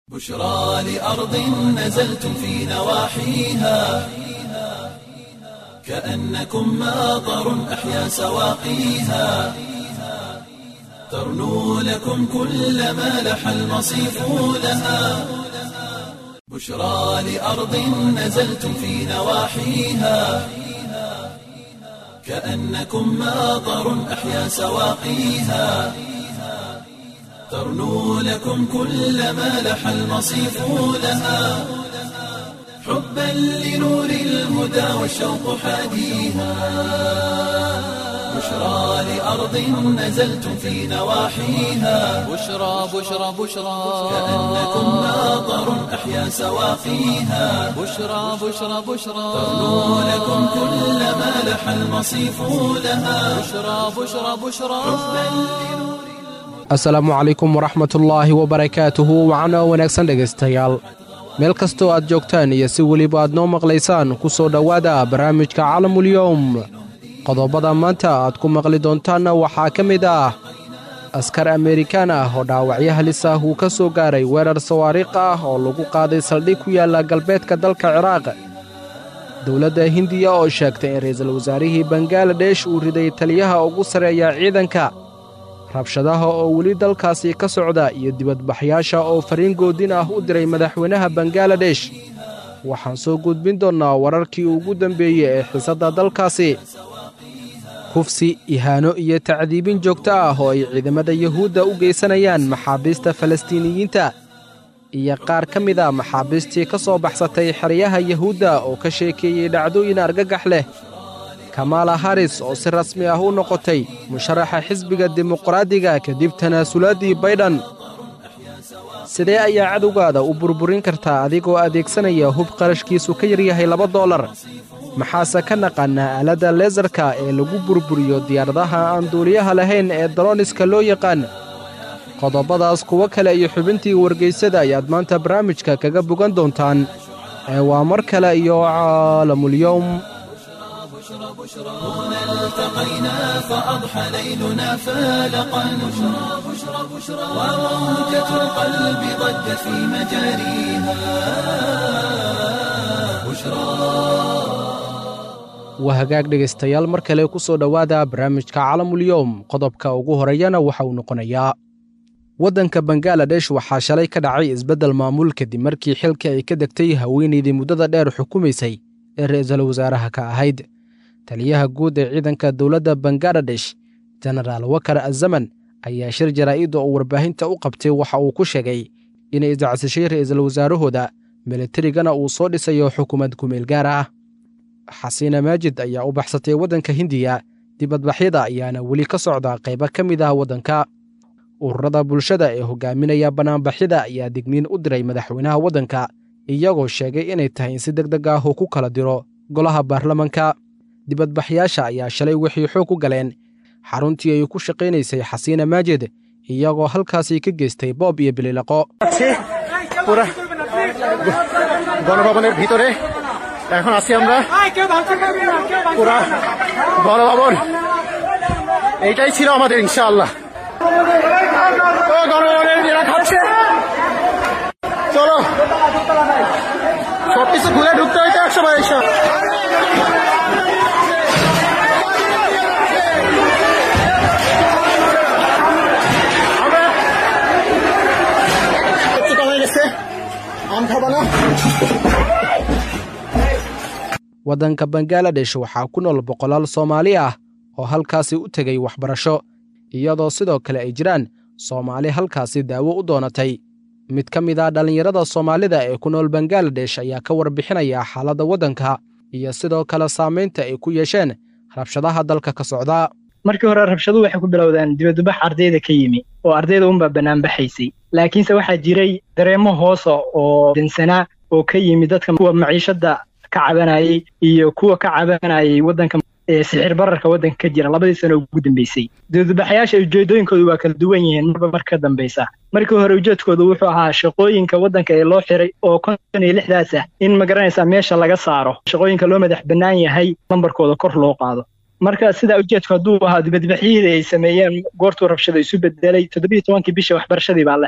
بشرى لأرض نزلتم في نواحيها كأنكم ماطر أحيا سواقيها ترنو لكم كل ما لح المصيف لها بشرى لأرض نزلتم في نواحيها كأنكم ماطر أحيا سواقيها ترنو لكم كل ما لح المصيف لها حبا لنور الهدى والشوق حاديها بشرى لأرض نزلتم في نواحيها بشرى بشرى بشرى كأنكم ماطر أحيا سواقيها بشرى بشرى بشرى ترنو لكم كل ما لح المصيف لها بشرى بشرى بشرى asalaamu calaykum waraxmatullaahi wabarakaatuhu wacana wanaagsan dhegaystayaal meel kastoo aad joogtaan iyo si weliba aad noo maqlaysaan ku soo dhowaada barnaamijka calamulyowm qodobada maanta aad ku maqli doontaanna waxaa ka mid ah askar amerikaan ah oo dhaawacyo halis ah uu ka soo gaaray weerar sawaariikh ah oo lagu qaaday saldhig ku yaalla galbeedka dalka ciraaq dowladda hindiya oo sheegtay in ra'iisul wasaarihii bangaladesh uu riday taliyaha ugu sarreeya ciidanka rabshadaha oo weli dalkaasi ka socda iyo dibadbaxyaasha oo fariin goodin ah u diray madaxweynaha bangaladesh waxaan soo gudbin doonnaa wararkii ugu dambeeyey ee xiisadda dalkaasi kufsi ihaano iyo tacdiibin joogto ah oo ay ciidamada yuhuudda u geysanayaan maxaabiista falastiiniyiinta iyo qaar ka mid a maxaabiistii ka soo baxsatay xeryaha yuhuudda oo ka sheekeeyey dhacdooyin argagax leh kamaala haris oo si rasmi ah u noqotay musharaxa xisbiga dimuqraadiga kadib tanaasulaadii baydhan sidee ayaa cadowgaada u burburin kartaa adigoo adeegsanaya hub qarashkiisu ka yaryahay laba doolar maxaase ka naqaanaa aaladda leesarka ee lagu burburiyo diyaaradaha aan duuliyaha lahayn ee daroniska loo yaqaan qodobadaas kuwo kale iyo xubintii wargaysada ayaad maanta barnaamijka kaga bogan doontaan ee waa mar kale iyo caalamulyowm هنا التقينا فأضحى ليلنا فالقا بشرى بشرى بشرى وموجة القلب ضجت في مجاريها بشرى waa hagaag dhegaystayaal mar kale ku soo dhowaada barnaamijka calamulyowm qodobka ugu horeeyana waxa uu noqonayaa waddanka bangaladesh waxaa shalay ka dhacay isbeddel maamul kadib markii xilka ay ka degtay haweenaydii muddada dheer xukumaysay ee ra'iisul wasaaraha ka ahayd taliyaha guud ee ciidanka dowladda bangaladesh jenaraal wakar azaman ayaa shir jaraa'idda oo warbaahinta u qabtay waxa uu ku sheegay inay isdacsashay ra'iisul wasaarahooda militarigana uu soo dhisayo xukuumad kumeel gaar ah xasiina maajid ayaa u baxsatay waddanka hindiya dibadbaxyada ayaana weli ka socda qaybo ka mid ah waddanka ururada bulshada ee hogaaminaya bannaanbaxyada ayaa digniin u diray madaxweynaha waddanka iyagoo sheegay inay tahay in si deg deg ah uu ku kala diro golaha baarlamanka dibadbaxyaasha ayaa shalay waxay xoog ku galeen xaruntii ay ku shaqaynaysay xasiina maajid iyagoo halkaasi ka geystay boob iyo bililaqo আছে পুরা গণভবনের ভিতরে এখন আছি আমরা পুরা গণভবন এইটাই ছিল আমাদের ইনশাআল্লাহ ও গণভবনের এরা খাচ্ছে চলো সব কিছু খুলে ঢুকতে হইতে একশো বাইশ আমরা কিছুটা হয়ে গেছে আম খাবা না waddanka bangaladesh waxaa ku nool boqolaal soomaali ah oo halkaasi u tegay waxbarasho iyadoo sidoo kale ay jiraan soomaali halkaasi daawo u doonatay mid ka mid ah dhallinyarada soomaalida ee ku nool bangaladesh ayaa ka warbixinaya xaaladda waddanka iyo sidoo kale saamaynta ay ku yeesheen rabshadaha dalka ka socda markii hore rabshaduhu waxay ku bilowdeen dibadbax ardayda ka yimi oo ardayda unbaa bannaan baxaysay laakiinse waxaa jiray dareemo hoosa oo dansanaa oo ka yimi dadka kuwa maciishadda ka cabanayay iyo kuwa ka cabanayay waddanka ee sixir bararka waddanka ka jira labadii sano ugu dambeysay dibadbaxayaasha ujeedooyinkoodu waa kala duwan yihiin marba mar ka dambeysa markii hore ujeedkoodu wuxuu ahaa shaqooyinka waddanka ee loo xiray oo konton iyo lixdaas ah in magaranaysaa meesha laga saaro shaqooyinka loo madax bannaan yahay lambarkooda kor loo qaado marka sidaa ujeedku hadduu ahaa dibadbaxyihii ay sameeyeen goortuu rabshada isu bedelay toddobiyo tobankii bisha waxbarashadii baa la xiray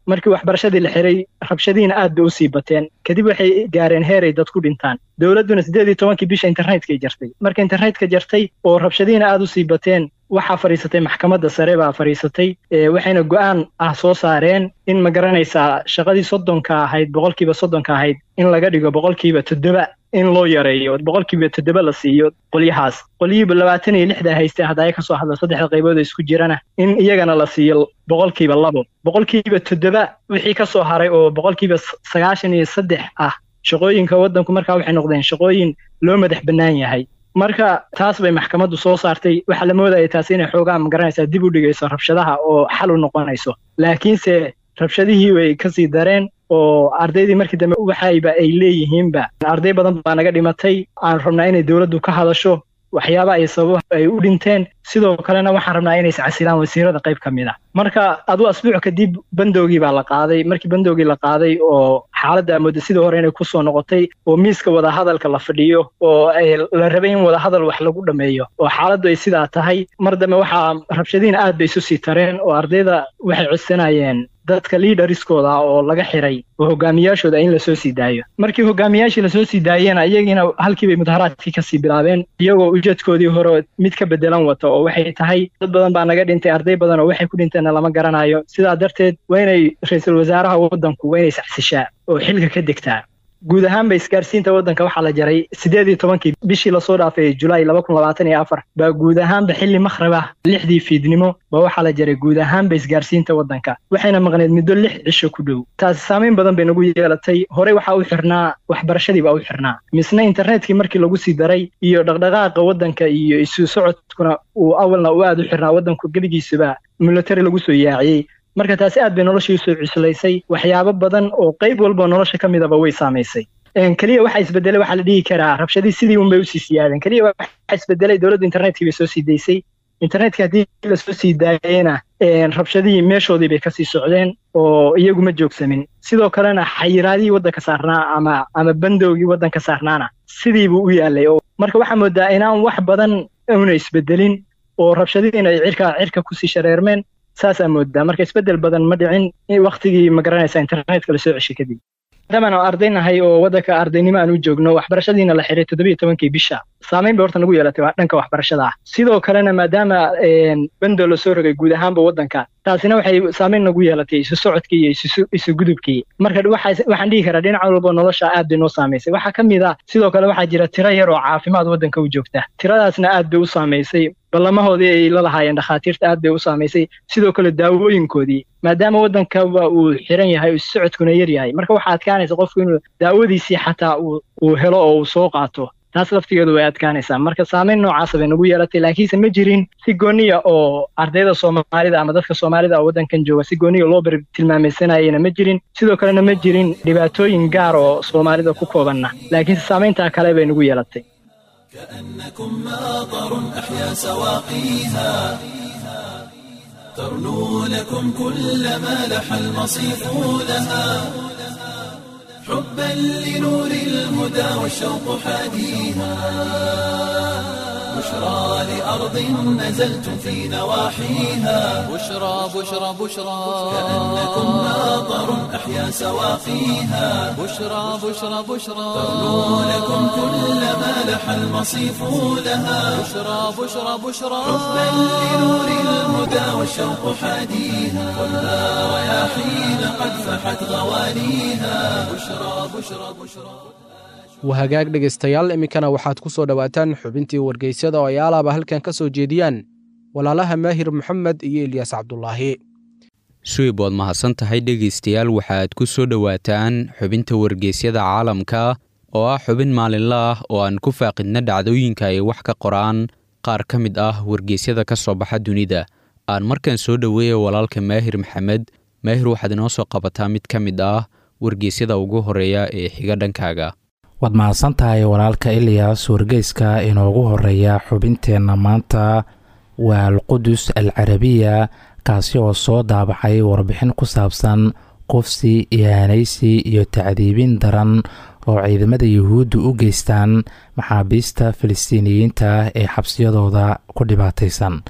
markii waxbarashadii la xiray rabshadihiina aad bay usii bateen kadib waxay gaareen heer ay dad ku dhintaan dowladduna siddeed iyo tobankii bisha internetkay jartay marka internetka jartay oo rabshadihiina aad usii bateen waxaa fadhiisatay maxkamadda sare baa fadhiisatay waxayna go'aan ah soo saareen in ma garanaysaa shaqadii soddonka ahayd boqolkiiba soddonka ahayd in laga dhigo boqolkiiba toddoba in loo yareeyo boqolkiiba toddoba la siiyo qolyahaas qolyihiiba labaatan iyo lixda haystay hadda ay ka soo hadla saddexda qaybood ee isku jirana in iyagana la siiyo boqolkiiba labo boqolkiiba toddoba wixii ka soo haray oo boqolkiiba sagaashan iyo saddex ah shaqooyinka waddanku markaa waxay noqdeen shaqooyin loo madax bannaan yahay marka taas bay maxkamaddu soo saartay waxaa la moodaya taas inay xoogaa magaranaysaa dib u dhigayso rabshadaha oo xal u noqonayso laakiinse rabshadihii way kasii dareen oo ardaydii markii dambe waxayba ay leeyihiinba arday badan baa naga dhimatay aan rabnaa inay dowladdu ka hadasho waxyaaba ay sababa ay u dhinteen sidoo kalena waxaan rabnaa inay iscasilaan wasiirada qayb ka mid a marka aduu asbuuc kadib bandoogii baa la qaaday markii bandoogii la qaaday oo xaaladda muddo sidii hore inay kusoo noqotay oo miiska wadahadalka la fadhiyo oo la rabay in wadahadal wax lagu dhammeeyo oo xaaladdu ay sidaa tahay mar dambe waxaa rabshadiin aad bay isu sii tareen oo ardayda waxay codsanayeen dadka liidariskooda oo laga xiray oo hogaamiyaashooda in lasoo sii daayo markii hogaamiyaashii lasoo sii daayena iyagiina halkii bay mudaharaadkii kasii bilaabeen iyagoo ujeedkoodii hore mid ka bedelan wata oo waxay tahay dad badan baa naga dhintay arday badan oo waxay ku dhinteenna lama garanayo sidaa darteed waa inay ra-iisul wasaaraha waddanku waa inay saxsishaa oo xilka ka degtaa guud ahaanba isgaarsiinta waddanka waxaa la jaray siddeed iyo tobankii bishii lasoo dhaafay julaay laba kun labaatan iyo afar baa guud ahaanba xilli makhrib ah lixdii fiidnimo baa waxaa la jaray guud ahaanba isgaarsiinta waddanka waxayna maqneed muddo lix cisho ku dhow taasi saamayn badan bay nagu yeelatay horey waxaa u xirnaa waxbarashadii baa u xirnaa misna internetkii markii lagu sii daray iyo dhaqdhaqaaqa waddanka iyo isu socodkuna uu awalna u aad u xirnaa waddanku gebigiisuba military lagu soo yaaciyey marka taasi aad bay noloshii usoo cuslaysay waxyaabo badan oo qayb walbao nolosha ka midaba way saamaysay keliya waxa isbedelay waxaa la dhihi karaa rabshadii sidii unbay usii siyaadeen keliya waxa isbedelay dowladda internetkii bay soo sii daysay internetka haddii lasoo sii daayena rabshadihii meeshoodii bay kasii socdeen oo iyagu ma joogsamin sidoo kalena xayiraadihii waddanka saarnaa ama ama bandowgii waddanka saarnaana sidii buu u yaalay marka waxaa moodaa inaan wax badan una isbedelin oo rabshadihiina ay cirka cirka kusii shareermeen saasaa moodaa marka isbeddel badan ma dhicin waktigii ma garanaysa internetka lasoo ceshay kadib maadaama aan arday nahay oo waddanka ardaynimo aan u joogno waxbarashadiina la xiray toddobiyo tobankii bisha saamayn bay horta nagu yeelatay waa dhanka waxbarashada ah sidoo kalena maadaama bando lasoo rogay guud ahaanba waddanka taasina waxay saamayn nagu yeelatay isu socodkii iyo isu gudubkii marka waxaan dhihi karaa dhinac walba nolosha aad bay noo saamaysay waxaa ka mid ah sidoo kale waxaa jira tiro yar oo caafimaad waddanka u joogta tiradaasna aad bay u saamaysay ballamahoodii ay la lahaayeen dhakhaatiirta aad bay u saamaysay sidoo kale daawooyinkoodii maadaama waddankaba uu xiran yahay isu socodkuna yar yahay marka waxaa adkaanaysa qofku inuu daawadiisii xataa uu helo oo uu soo qaato taas laftigeedu way adkaanaysaa marka saamayn noocaasa bay nagu yeelatay laakiinse ma jirin si gooniya oo ardayda soomaalida ama dadka soomaalida oo waddankan jooga si gooniya loo bar tilmaamaysanayena ma jirin sidoo kalena ma jirin dhibaatooyin gaar oo soomaalida ku koobanna laakiinse saamayntaa kale bay nagu yeelatay كأنكم ماطر أحيا سواقيها ترنو لكم كل ما لح المصيف لها حبا لنور الهدى والشوق حاديها بشرى لأرض نزلتم في نواحيها بشرى بشرى بشرى كأنكم ماطر أحيا سواقيها بشرى بشرى بشرى ترنو لكم كل ما لح المصيف لها بشرى بشرى بشرى حبا لنور الهدى والشوق حاديها خذها رياحين قد فحت غوانيها بشرى بشرى بشرى wahagaag dhegaystayaal iminkana waxaad ku soo dhowaataan xubintii wargeysyada oo ay alaaba halkan ka soo jeediyaan walaalaha maahir moxamed iyo ilyaas cabdulaahi suweyb waad mahadsan tahay dhegaystayaal waxaad ku soo dhowaataan xubinta wargeysyada caalamka oo ah xubin maalinla ah oo aan ku faaqidna dhacdooyinka ay wax ka qoraan qaar ka mid ah wargeysyada ka soo baxa dunida aan markan soo dhoweeya walaalka maahir maxamed maahir waxaad inoo soo qabataa mid ka mid ah wargeysyada ugu horeeya ee xiga dhankaaga waad mahadsan tahay walaalka ilyas wargeyska inoogu horeeya xubinteenna maanta waa alqudus al carabiya kaasi oo soo daabacay warbixin ku saabsan qufsi ihaanaysi iyo tacdiibin daran oo ciidamada yuhuudda u geystaan maxaabiista filistiiniyiinta ee xabsiyadooda ku dhibaataysan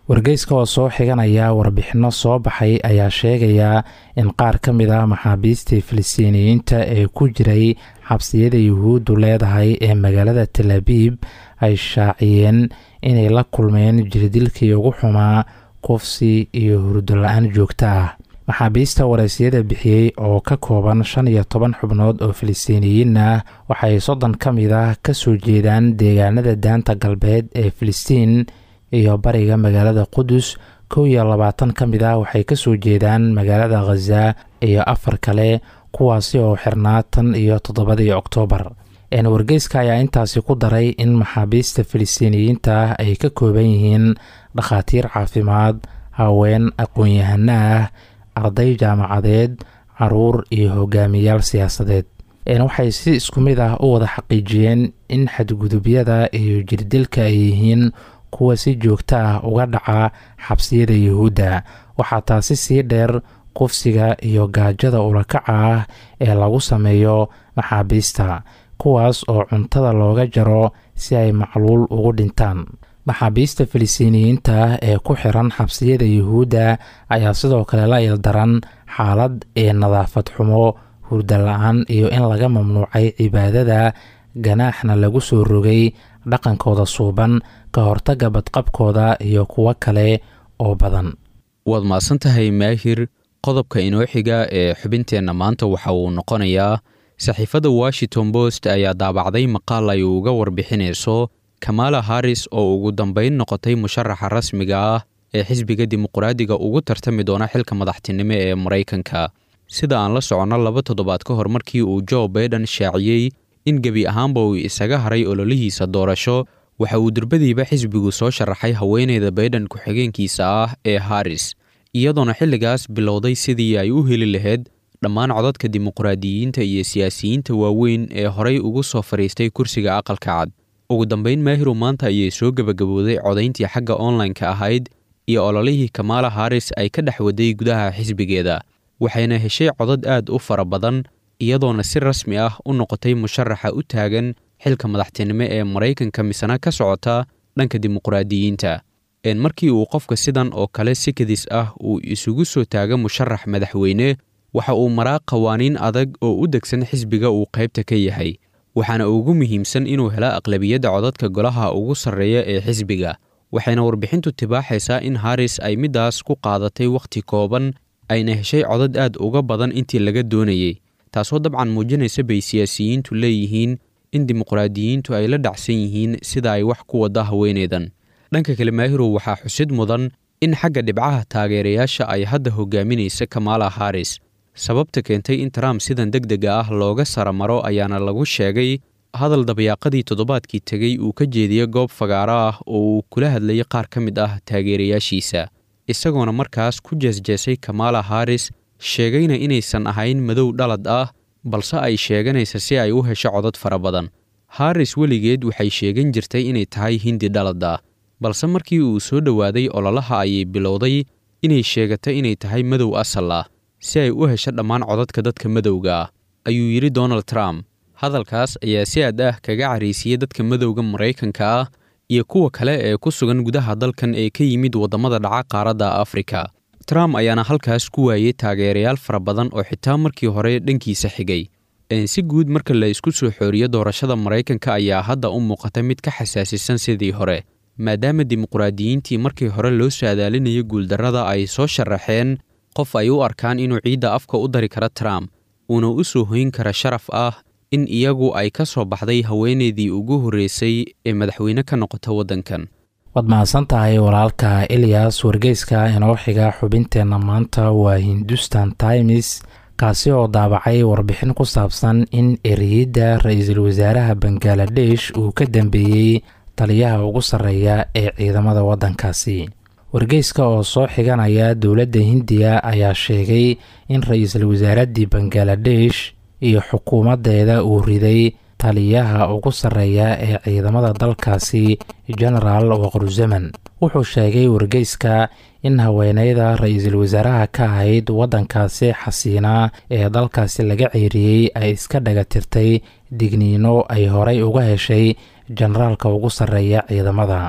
wargeyska oo soo xiganaya warbixinno soo baxay ayaa sheegaya in qaar ka mid ah maxaabiistii filistiiniyiinta ee ku jiray xabsiyada yuhuuddu leedahay ee magaalada tel abiib ay shaaciyeen inay la kulmeen jirdilkii ugu xumaa kufsi iyo hurdo la-aan joogto ah maxaabiista waraysyada bixiyey oo ka kooban shan iyo toban xubnood oo filistiiniyiin ah waxay soddon ka mid ah ka soo jeedaan deegaanada daanta galbeed ee filistiin iyo bariga magaalada qudus kow iyo labaatan ka mid ah waxay ka soo jeedaan magaalada khaza iyo afar kale kuwaasi oo xirnaa tan iyo toddobadii oktoobar wargeyska ayaa intaasi ku daray in maxaabiista filistiiniyiinta ah ay ka kooban yihiin dhakhaatiir caafimaad haween aqoon-yahano ah arday jaamacadeed caruur iyo hogaamiyaal siyaasadeed waxay si isku mid ah u wada xaqiijiyeen in xadgudubyada iyo jirdilka ay yihiin kuwa si joogto ah uga dhaca xabsiyada yuhuudda waxaa taasi sii dheer qufsiga iyo gaajada ulakaca ah ee lagu sameeyo maxaabiista kuwaas oo cuntada looga jaro si ay macluul ugu dhintaan maxaabiista filistiiniyiinta ah ee ku xiran xabsiyada yuhuudda ayaa sidoo kale la ildaran xaalad ee nadaafad xumo hurda la-aan iyo in laga mamnuucay cibaadada ganaaxna lagu soo rogay dhaqankooda suuban ka hortagga badqabkooda iyo kuwo kale oo badan waad mahadsan tahay maahir qodobka inoo xiga ee xubinteenna maanta waxa uu noqonayaa saxiifadda washington post ayaa daabacday maqaal ay uga warbixinayso kamala harris oo ugu dambayn noqotay musharaxa rasmiga ah ee xisbiga dimuqraadiga ugu tartami doona xilka madaxtinimo ee maraykanka sida aan la soconno laba toddobaad ka hor markii uu jo baiden shaaciyey in gebi ahaanba uu isaga haray ololihiisa doorasho waxa uu durbadiiba xisbigu soo sharaxay haweeneyda baiden ku-xigeenkiisa ah ee harris iyadoona xilligaas bilowday sidii ay u heli lahayd dhammaan codadka dimuqraadiyiinta iyo siyaasiyiinta waaweyn ee horay ugu soo fadhiistay kursiga aqalka cad ugu dambayn maahiru maanta ayay soo gebagabowday codayntii xagga online-ka ahayd iyo ololihii kamala harris ay ka dhex waday gudaha xisbigeeda waxayna heshay codad aad u fara badan iyadoona si rasmi ah u noqotay musharaxa u taagan xilka madaxtinimo ee maraykanka misena ka socota dhanka dimuqraadiyiinta markii uu qofka sidan oo kale si kadis ah uu isugu soo taaga musharax madaxweyne waxa uu maraa qawaaniin adag oo u degsan xisbiga uu qaybta ka yahay waxaana ugu muhiimsan inuu hela aqlabiyadda codadka golaha ugu sarreeya ee xisbiga waxayna warbixintu tibaaxaysaa in haris ay middaas ku qaadatay wakhti kooban ayna heshay codad aad uga badan intii laga doonayey taasoo dabcan muujinaysa bay siyaasiyiintu leeyihiin in dimuqraadiyiintu ay la dhacsan yihiin sida ay wax ku wadda haweeneydan dhanka kale maahirow waxaa xusid mudan in xagga dhibcaha taageerayaasha ay hadda hogaaminaysa kamala haris sababta keentay in trump sidan deg dega ah looga saramaro ayaana lagu sheegay hadal dabyaaqadii toddobaadkii tegey uu ka jeediyey goob fagaaro ah oo uu kula hadlayay qaar ka mid ah taageerayaashiisa isagoona markaas ku jeesjeesay kamala haris sheegayna inaysan ahayn madow dhalad ah balse ay sheeganaysa si ay u hesho codad fara badan haris weligeed waxay sheegan jirtay inay tahay hindi dhalad ah balse markii uu soo dhowaaday ololaha ayay bilowday inay sheegatay inay tahay madow asal ah si ay u hesho dhammaan codadka dadka madowga ah ayuu yidhi donald trump hadalkaas ayaa si aad ah kaga cariisiyey dadka madowga maraykanka ah iyo kuwa kale ee ku sugan gudaha dalkan ee ka yimid waddamada dhaca qaaradda afrika trump ayaana halkaas ku waayey taageerayaal fara badan oo xitaa markii hore dhankiisa xigay si guud marka la isku soo xooriyo doorashada maraykanka ayaa hadda u muuqata mid ka xasaasisan sidii hore maadaama dimuqraadiyiintii markii hore loo saadaalinayo guuldarrada ay soo sharaxeen qof ay u arkaan inuu ciidda afka u dari kara trump uuna u soo hoyn kara sharaf ah in iyagu ay ka soo baxday haweeneydii ugu horreysay ee madaxweyne ka noqota waddankan waad mahadsan tahay walaalka eliyas wargeyska inoo xiga xubinteenna maanta waa hindustan times kaasi oo daabacay warbixin ku saabsan in eriyadda ra-iisul wasaaraha bangaladesh uu ka dambeeyey taliyaha ugu sarreeya ee ciidamada waddankaasi wargeyska oo soo xiganaya dowladda hindiya ayaa sheegay in ra-iisul wasaaraddii bangaladesh iyo xukuumaddeeda uu riday taliyaha ugu sarreeya ee ciidamada dalkaasi genaraal waqruzaman wuxuu sheegay wargeyska in haweeneyda ra-iisul wasaaraha ka ahayd waddankaasi xasiina ee dalkaasi laga ceeriyey ay iska dhaga tirtay digniino ay horay uga heshay generaalka ugu sarreeya ciidamada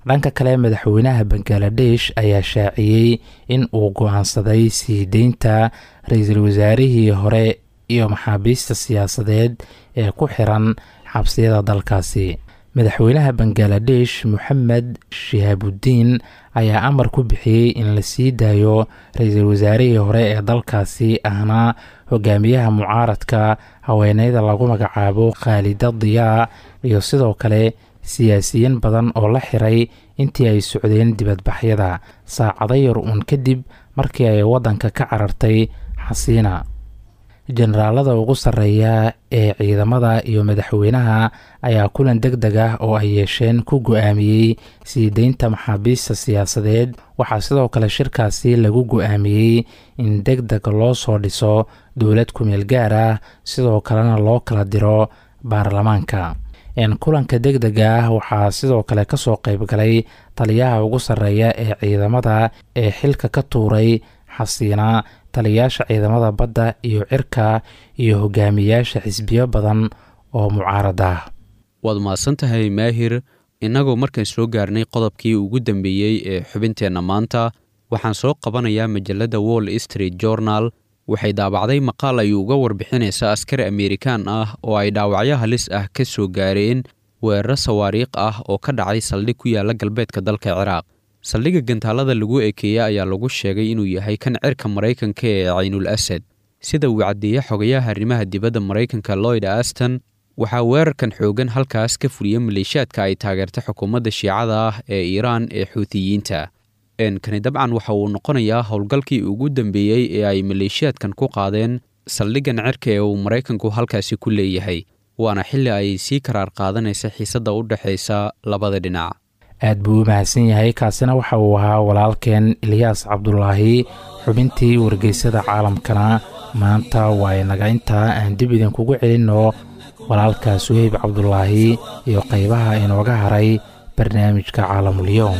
dhanka kale madaxweynaha bangaladesh ayaa shaaciyey in uu go-aansaday sii deynta ra-iisul wasaarihii hore iyo maxaabiista siyaasadeed ee ku xiran xabsiyada dalkaasi madaxweynaha bangaladesh moxamed shihaabudiin ayaa amar ku bixiyey in la sii daayo ra-iisul wasaarihii hore ee dalkaasi ahna hogaamiyaha mucaaradka haweeneyda lagu magacaabo khaalida diyaa iyo sidoo kale siyaasiyiin badan oo la xiray intii ay socdeen dibadbaxyada saacado yar uun kadib markii ay waddanka ka carartay xasiina jenaraalada ugu sarreeya ee ciidamada iyo madaxweynaha ayaa kulan deg deg ah oo ay yeesheen ku go-aamiyey sii deynta maxaabiista siyaasadeed waxaa sidoo kale shirkaasi lagu go-aamiyey in deg deg loo soo dhiso dowlad kumeel gaar ah sidoo kalena loo kala diro baarlamaanka kulanka deg dega ah waxaa sidoo kale kasoo qeyb galay taliyaha ugu sarreeya ee ciidamada ee xilka ka tuuray xasiina taliyayaasha ciidamada badda iyo cirka iyo hogaamiyaasha xisbiyo badan oo mucaarad ah waad mahadsan tahay maahir innagoo markaan soo gaarnay qodobkii ugu dambeeyey ee xubinteenna maanta waxaan soo qabanayaa majalladda wall street journal waxay daabacday maqaal ay uga warbixinaysa askari amerikaan ah oo ay dhaawacyo halis ah ka soo gaareen weeraro sawaariikh ah oo ka dhacay saldhig ku yaalla galbeedka dalka ciraaq saldhigga gantaalada lagu ekeeyey ayaa lagu sheegay inuu yahay kan cirka maraykanka ee caynul asad sida uu caddeeyey xogayaha arrimaha dibadda maraykanka loyd aston waxaa weerarkan xoogan halkaas ka fuliyey maleeshiyaadka ay taageertay xukuumadda shiicada ah ee iiraan ee xuutiyiinta kani dabcan waxa uu noqonayaa howlgalkii ugu dambeeyey ee ay maleeshiyaadkan ku qaadeen saldhiggan cirka ee uu maraykanku halkaasi ku leeyahay waana xilli ay sii karaar qaadanaysa xiisadda u dhexaysa labada dhinac aad buu u mahadsan yahay kaasina waxa uu ahaa walaalkeen ilyaas cabdulaahi xubintii wargeysada caalamkana maanta waa inaga intaa aan dib idinkugu celinno walaalka suheyb cabdulaahi iyo qaybaha inooga haray barnaamijka caalamulyoom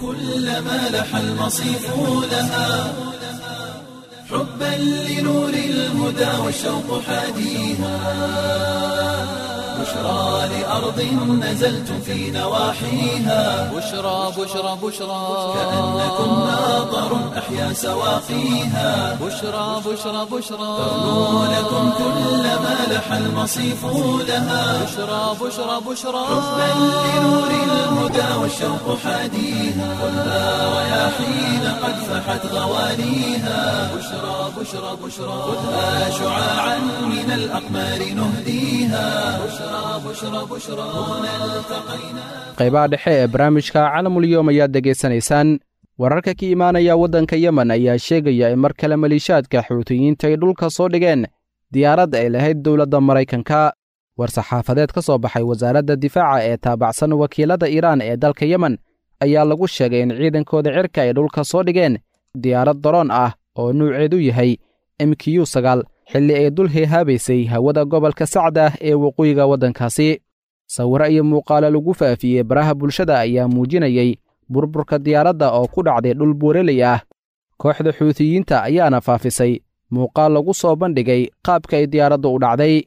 كلما لح المصيف لها حبا لنور الهدى والشوق حاديها بشرى لأرض نزلت في نواحيها بشرى بشرى بشرى كأنكم ناظر أحيا سواقيها بشرى بشرى بشرى تغنو لكم كلما لح المصيف لها بشرى بشرى بشرى حبا لنور الهدى والشوق حاديها خذها رياحين قد فحت غوانيها بشرى بشرى بشرى خذها شعاعا من الأقمار نهديها بشرى بشرى بشرى هنا التقينا qaybaha dhexe ee barnaamijka calamulyoom ayaad degaysanaysaan wararka ka imaanaya waddanka yemen ayaa sheegaya in mar kale maliishaadka xuutiyiinta ay dhulka soo dhigeen diyaarad ay lahayd dowladda maraykanka war-saxaafadeed ka soo baxay wasaaradda difaaca ee taabacsan wakiilada iiraan ee dalka yemen ayaa lagu sheegay in ciidankooda cirka ay dhulka soo dhigeen diyaarad daroon ah oo nuuceedu yahay m q sagaal xilli ay dul heehaabaysay hawada gobolka sacda ee waqooyiga waddankaasi sawiro iyo muuqaalo lagu faafiyey baraha bulshada ayaa muujinayey burburka diyaaradda oo ku dhacday dhul buureley ah kooxda xuutiyiinta ayaana faafisay muuqaal lagu soo bandhigay qaabka ay diyaaraddu u dhacday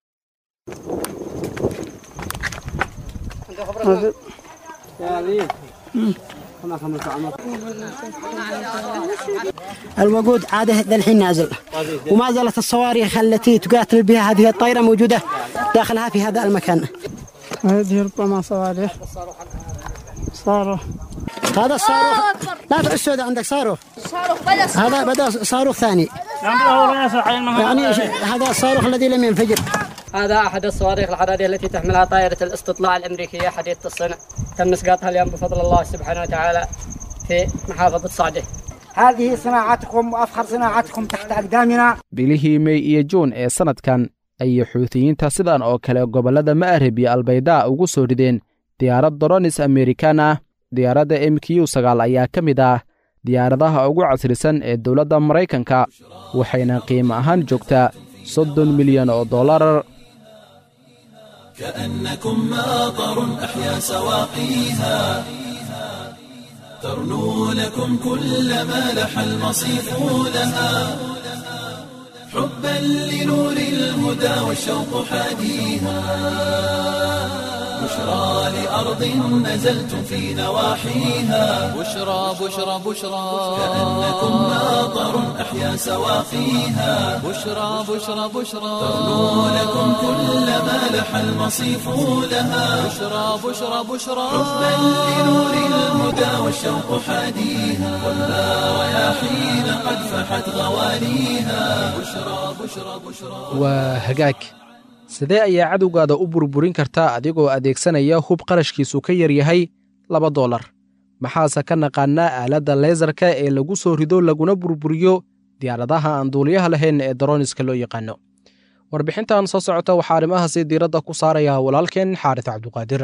الوقود عاده ذا الحين نازل وما زالت الصواريخ التي تقاتل بها هذه الطائرة موجودة داخلها في هذا المكان هذه ربما صواريخ صاروخ هذا الصاروخ لا تعس هذا عندك صاروخ هذا بدأ صاروخ ثاني يعني ش- هذا الصاروخ الذي لم ينفجر هذا أحد الصواريخ الحرارية التي تحملها طائرة الاستطلاع الأمريكية حديثة الصنع تم إسقاطها اليوم بفضل الله سبحانه وتعالى في محافظة صعدة هذه صناعتكم وأفخر صناعتكم تحت أقدامنا bilihii mey iyo juun ee sannadkan ayay xuutiyiinta sidan oo kale gobollada ma'rib iyo albaydaa ugu soo rideen diyaarad doronis amerikan ah diyaaradda m q sagaal ayaa ka mid ah diyaaradaha ugu casrisan ee dowladda maraykanka waxayna qiimo ahaan joogtaa soddon milyan oo dollar كأنكم ماطر أحيا سواقيها ترنو لكم كل ما لح المصيف لها حبا لنور الهدى والشوق حاديها بشرى لأرض نزلتم في نواحيها بشرى بشرى بشرى كأنكم ماطر أحيا سواقيها بشرى بشرى بشرى ترنو لكم كل ما لح المصيف لها بشرى بشرى بشرى حبا لنور الهدى والشوق حاديها ولا رياحين قد فحت غواليها بشرى بشرى بشرى waa hagaag sidee ayaa cadowgaada u burburin kartaa adigoo adeegsanaya hub qarashkiisu ka yar yahay laba doolar maxaase ka naqaanaa aaladda leesarka ee lagu soo rido laguna burburiyo diyaaradaha aan duuliyaha lahayn ee daroniska loo yaqaano warbixintan soo socota waxaa arrimahaasi diiradda ku saaraya walaalkeen xaaris cabduqaadir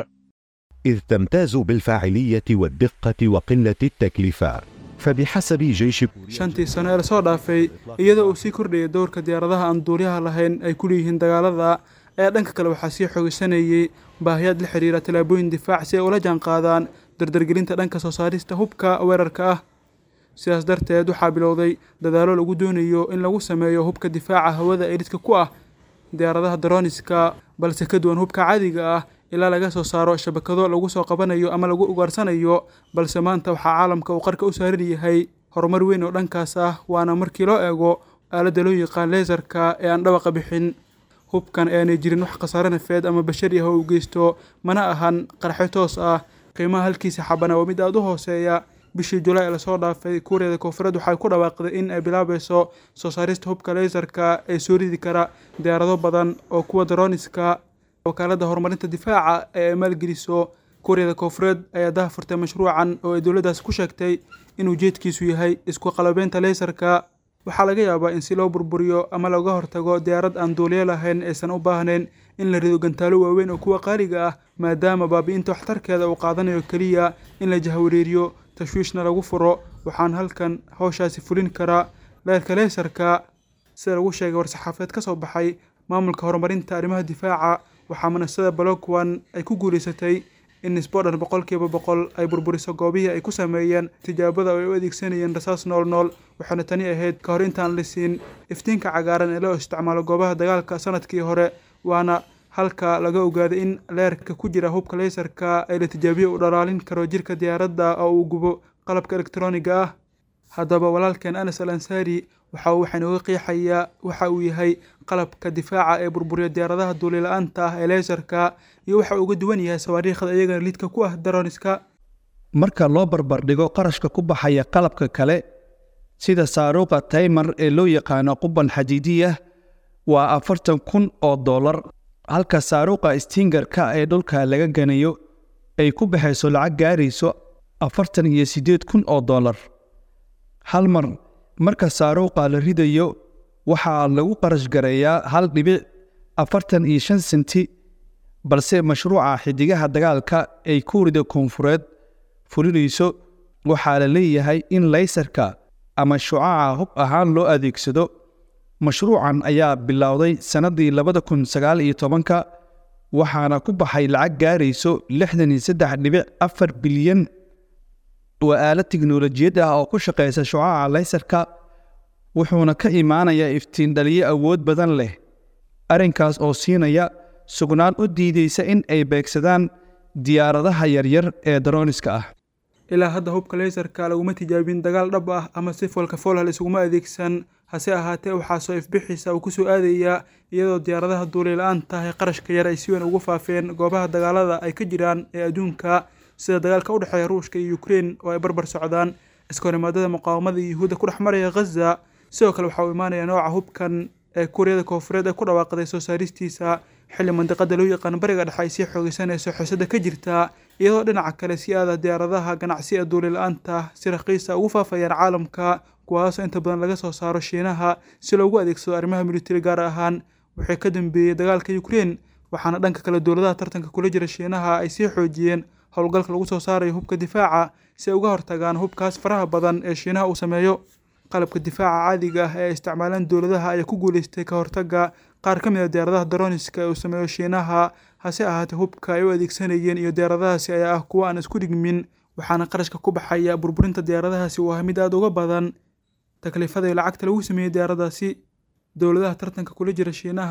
إذ تمتاز بالفاعلية والدقة وقلة التكلفة فبحسب جيش shantii sano ee lasoo dhaafay iyadoo uu sii kordhayay dowrka diyaaradaha aan duuliyaha lahayn ay ku leeyihiin dagaalada ayaa dhanka kale waxaa sii xoogisanayay baahiyaad la xidhiira tallaabooyin difaac si ay ula jaanqaadaan dardargelinta dhanka soo saarista hubka weerarka ah sidaas darteed waxaa bilowday dadaallo lagu doonayo in lagu sameeyo hubka difaaca hawada ee lidka ku ah diyaaradaha daroniska balse ka duwan hubka caadiga ah ilaa laga soo saaro shabakado lagu soo qabanayo ama lagu ugaarsanayo balse maanta waxaa caalamka uu qarka u saaran yahay horumar weyn oo dhankaas ah waana markii loo eego aaladda loo yaqaan leesarka ee aan dhawaqa bixin hubkan aanay jirin wax khasaare nafeed ama bashari ah oo u geysto mana ahan qarxo toos ah qiimaha halkiisa xabana waa mid aada u hooseeya bishii julaay ee lasoo dhaafay kuuriyada koonfureed waxay ku dhawaaqday in ay bilaabayso soo saarista hubka leesarka ee soo ridi kara diyaarado badan oo kuwa daroniska wakaaladda horumarinta difaaca ee ay maalgeliso kuuriyada koonfureed ayaa daha furtay mashruucan oo ay dowladdaas ku sheegtay in ujeedkiisu yahay isku qalabeynta leesarka waxaa laga yaabaa in si loo burburiyo ama looga hortago diyaarad aan duuliyo lahayn aysan u baahnayn in la rido gantaalo waaweyn oo kuwa qaaliga ah maadaama baabi'inta waxtarkeeda uu qaadanayo keliya in la jahwareeriyo tashwiishna lagu furo waxaan halkan hawshaasi fulin karaa leerka leesarka sida lagu sheegay war-saxaafadeed ka soo baxay maamulka horumarinta arrimaha difaaca waxaa manasada balokwan ay ku guulaysatay in nisbodhan boqolkiiba boqol ay burburiso goobihii ay ku sameeyeen tijaabada oo ay u adeegsanayeen rasaas nool nool waxaana tani ahayd ka hor intaan la siin iftiinka cagaaran ee loo isticmaalo goobaha dagaalka sanadkii hore waana halka laga ogaaday in leerka ku jira hubka leysarka ee la tijaabiyo uu dhalaalin karo jirka diyaaradda oo uu gubo qalabka elektroniga ah haddaba walaalkeen anas al ansaari waxa uu waxaan uga qiixayaa waxa uu yahay qalabka difaaca ee burburiya diyaaradaha duulila-aanta ah ee leysarka iyo waxa uu uga duwan yahay sawaariikhda iyagana lidka ku ah daroniska marka loo barbardhigo qarashka ku baxaya qalabka kale sida saaruuqa taymar ee loo yaqaano quban xadiidiyah waa afartan kun oo dollar halka saaruuqa stingarka ee dhulka laga ganayo ay ku baxayso lacag gaarayso afartan iyo siddeed kun oo dollar hal mar marka saaruuqa la ridayo waxaa lagu qarash gareeyaa hal dhibic afartan iyo shan senti balse mashruuca xidigaha dagaalka ay kuurida koonfureed fulinayso waxaa la leeyahay in laysarka ama shucaca hub ahaan loo adeegsado mashruucan ayaa bilowday sannaddii labada kun sagaal iyo tobanka waxaana ku baxay lacag gaarayso lixdan iyo saddex dhibic afar bilyan waa aalad tiknolojiyad ah oo ku shaqaysa shucaca laysarka wuxuuna ka imaanayaa iftiin dhaliyo awood badan leh arrinkaas oo siinaya sugnaan u diidaysa in ay beegsadaan diyaaradaha yaryar ee daroniska ah ilaa hadda hubka leysarka laguma tijaabin dagaal dhab ah ama si foolka foolhal isuguma adeegsan hase ahaatee waxaa soo ifbixiisa uu ku soo aadayaa iyadoo diyaaradaha duulila-aanta ah ee qarashka yar ay si weyn ugu faafeen goobaha dagaalada ay ka jiraan ee adduunka sida dagaalka u dhexeeya ruushka iyo ukrein oo ay barbar socdaan iskahorimaadada muqaawamada iyo yuhuudda ku dhex maraya ghaza sidoo kale waxaa uu imaanaya nooca hubkan ee kuuriyada koonfureed ee ku dhawaaqday soo saaristiisa xilli mandiqada loo yaqaan bariga dhexe ay sii xoogeysanayso xisada ka jirta iyadoo dhinaca kale si aada diyaaradaha ganacsi ee duulila-aanta si raqiisa ugu faafayaan caalamka kuwaasoo inta badan laga soo saaro shiinaha si loogu adeegsado arrimaha militari gaar ahaan wixii ka dambeeyey dagaalka ukrein waxaana dhanka kale dowladaha tartanka kula jira shiinaha ay sii xoojiyeen howlgalka lagu soo saarayo hubka difaaca si ay uga hortagaan hubkaas faraha badan ee shiinaha uu sameeyo qalabka difaaca caadiga ah ee ay isticmaalaan dowladaha ayaa ku guuleystay ka hortagga qaar ka mid a diyaaradaha daroniska ee uu sameeyo shiinaha hase ahaatee hubka ay u adeegsanayeen iyo diyaaradahaasi ayaa ah kuwa aan isku dhigmin waxaana qarashka ku baxaya burburinta diyaaradahaasi uu ah mid aada uga badan takliifada iyo lacagta lagu sameeyey diyaaradaasi dowladaha tartanka kula jira shiinaha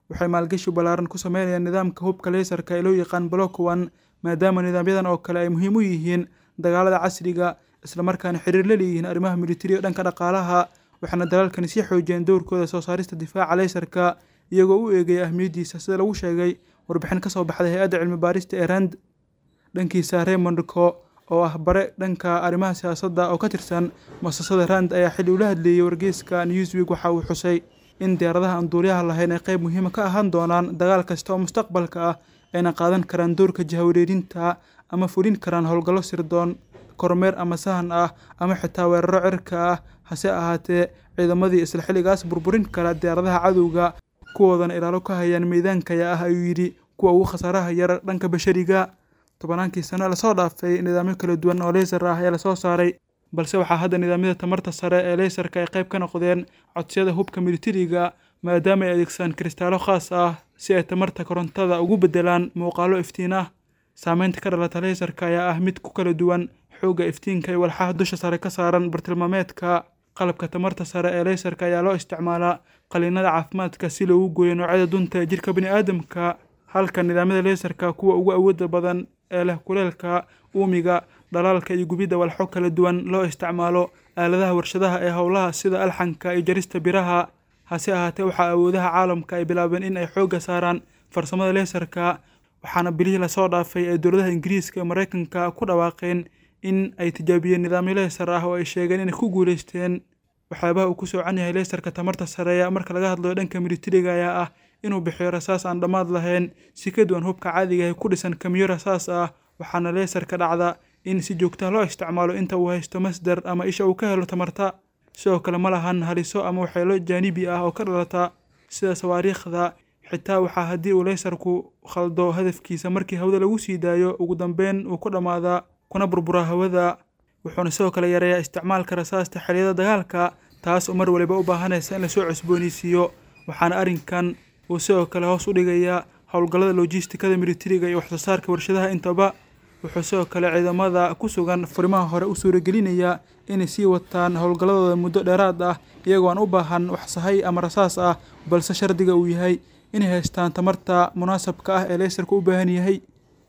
waxay maalgashi ballaaran ku sameynayaan nidaamka hubka leysarka ee loo yaqaan block one maadaama nidaamyadan oo kale ay muhiim u yihiin dagaalada casriga islamarkaana xiriir la leeyihiin arrimaha militariga dhanka dhaqaalaha waxaana dalaalkani sii xoojiyeen dowrkooda soo saarista difaaca leysarka iyagoo u eegaya ahmiyaddiisa sida lagu sheegay warbixin ka soo baxday hay-adda cilmi baarista ee rand dhankiisa raymond co oo ah bare dhanka arrimaha siyaasadda oo ka tirsan muasasada rand ayaa xilli ula hadleeyey wargeyska newsweek waxa uu xusay in diyaaradaha aan duuliyaha lahayn ay qayb muhiima ka ahaan doonaan dagaal kasta oo mustaqbalka ah ayna qaadan karaan doorka jahawareerinta ama fulin karaan howlgallo sirdoon kormeer ama sahan ah ama xitaa weeraro cirka ah hase ahaatee ciidamadii isla xilligaas burburin kara diyaaradaha cadowga kuwoodana ilaalo ka hayaan meydaankaya ah ayuu yidhi kuwa ugu khasaaraha yar dhanka bashariga tobannaankii sano lasoo dhaafay nidaamyo kala duwan oo leysar ah ayaa lasoo saaray balse waxaa hadda nidaamyada tamarta sare ee leysarka ay qayb ka noqdeen codsiyada hubka militariga maadaama ay adeegsadaan kristaalo khaas ah si ay tamarta korontada ugu beddelaan muuqaalo iftiin ah saameynta ka dhalata leysarka ayaa ah mid ku kala duwan xoogga iftiinka iyo walxaha dusha sare ka saaran bartilmaameedka qalabka tamarta sare ee leysarka ayaa loo isticmaalaa qaliinada caafimaadka si loogu gooyo noocyada dunta ee jirka bini'aadamka halka nidaamyada leysarka kuwa ugu awoodda badan ee leh kuleelka uumiga dhalaalka iyo gubidda walxo kala duwan loo isticmaalo aaladaha warshadaha ee howlaha sida alxanka iyo jarista biraha hase ahaatee waxaa awoodaha caalamka ay bilaabeen in ay xoogga saaraan farsamada leysarka waxaana bilihii lasoo dhaafay ee dowladaha ingiriiska iyo maraykanka ku dhawaaqeen in ay tijaabiyeen nidaamyo leysar ah oo ay sheegeen inay ku guulaysteen waxyaabaha uu ku soocan yahay leysarka tamarta sareeya marka laga hadlayo dhanka militariga ayaa ah inuu bixiyo rasaas aan dhammaad lahayn si ka duwan hubka caadiga ee ku dhisan kamiyo rasaas ah waxaana leysarka dhacda in si joogtaha loo isticmaalo inta uu haysto masdar ama isha uu ka helo tamarta sidoo kale ma lahan haliso ama waxyeelo jaanibi ah oo ka dhalata sida sawaariikhda xitaa waxaa haddii uu leysarku khaldo hadafkiisa markii hawada lagu sii daayo ugu dambeyn uu ku dhammaadaa kuna burburaa hawada wuxuuna sidoo kale yareeyaa isticmaalka rasaasta xilliyada dagaalka taas oo mar waliba u baahanaysa in lasoo cusboonaysiiyo waxaana arrinkan uu sidoo kale hoos u dhigayaa howlgallada logistikada militariga iyo waxsoo saarka warshadaha intaba wuxuu sidoo kale ciidamada ku sugan furimaha hore u suuragelinayaa inay sii wataan howlgalladooda muddo dheeraad ah iyagoo aan u baahan wax sahay ama rasaas ah balse shardiga uu yahay inay haystaan tamarta munaasabka ah ee leysarku u baahan yahay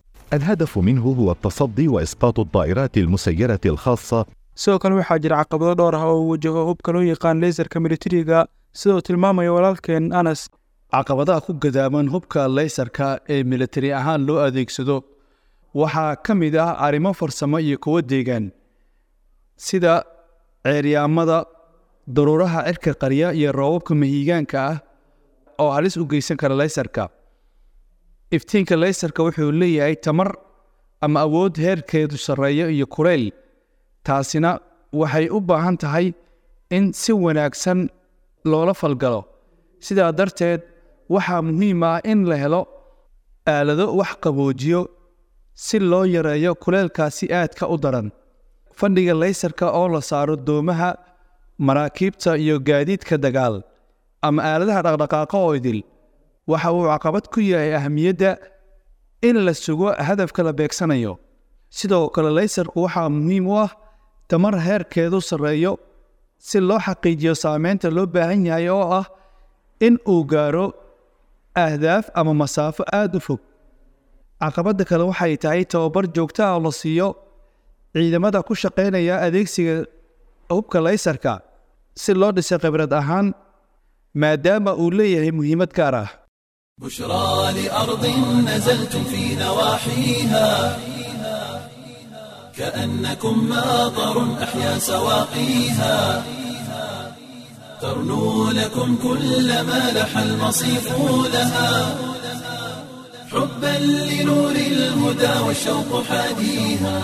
الهدف منه هو التصدي وإسقاط الطائرات المسيرة الخاصة sidoo kale waxaa jira caqabado dhowr ah oo uu wajaho hubka loo yaqaan leysarka militariga sidoo tilmaamaya walaalkeen anas caqabadaha ku gadaaman hubka leysarka ee militari ahaan loo adeegsado waxaa ka mid ah arrimo farsamo iyo kuwo deegaan sida ceeryaamada daruuraha cirka qarya iyo roobabka mahiigaanka ah oo halis u geysan kara leysarka iftiinka leysarka wuxuu leeyahay tamar ama awood heerkeedu sarreeyo iyo kuleyl taasina waxay u baahan tahay in si wanaagsan loola falgalo sidaa darteed waxaa muhiim ah in la helo aalado wax qaboojiyo si loo yareeyo kuleelkaasi aadka u daran fadhiga leysarka oo la saaro doomaha maraakiibta iyo gaadiidka dagaal ama aaladaha dhaqdhaqaaqa oo idil waxa uu caqabad ku yahay ahamiyadda in la sugo hadafka la beegsanayo sidoo kale leysarku waxaa muhiim u ah tamar heerkeedu sarreeyo si loo xaqiijiyo saameynta loo baahan yahay oo ah in uu gaaro ahdaaf ama masaafo aada u fog caqabadda kale waxay tahay tababar joogto ah oo la siiyo ciidamada ku shaqaynaya adeegsiga hubka leysarka si loo dhisay khibrad ahaan maadaama uu leeyahay muhiimad gaar ah بشرى لأرض نزلتم في نواحيها كأنكم ماطر أحيا سواقيها ترنو لكم كل ما لح المصيف لها حبا لنور الهدى والشوق حاديها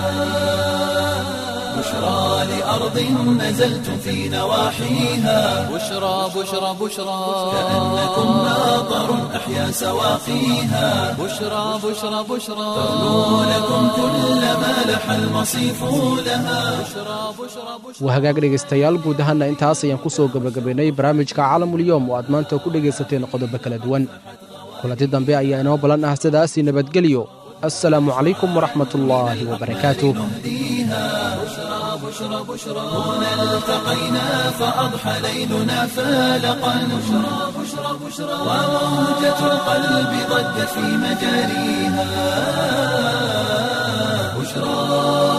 بشرى لأرض نزلتم في نواحيها بشرى بشرى بشرى كأنكم ماطر أحيا سواقيها بشرى بشرى بشرى ترنو لكم كل ما لح المصيف لها wahagaag dhegaystayaal guud ahaana intaas ayaan ku soo gebagabaynay barnaamijka caalamulyoom oo aad maanta ku dhegaysateen qodobo kala duwan kulanti dambe ayaa inoo ballan ah sidaasii nabadgelyo assalaamu calaykum waraxmatullaahi wabarakaatuh بشرى بشرى هنا التقينا فأضحى ليلنا فالقا بشرى بشرى وموجة القلب ضجت في مجاريها بشرى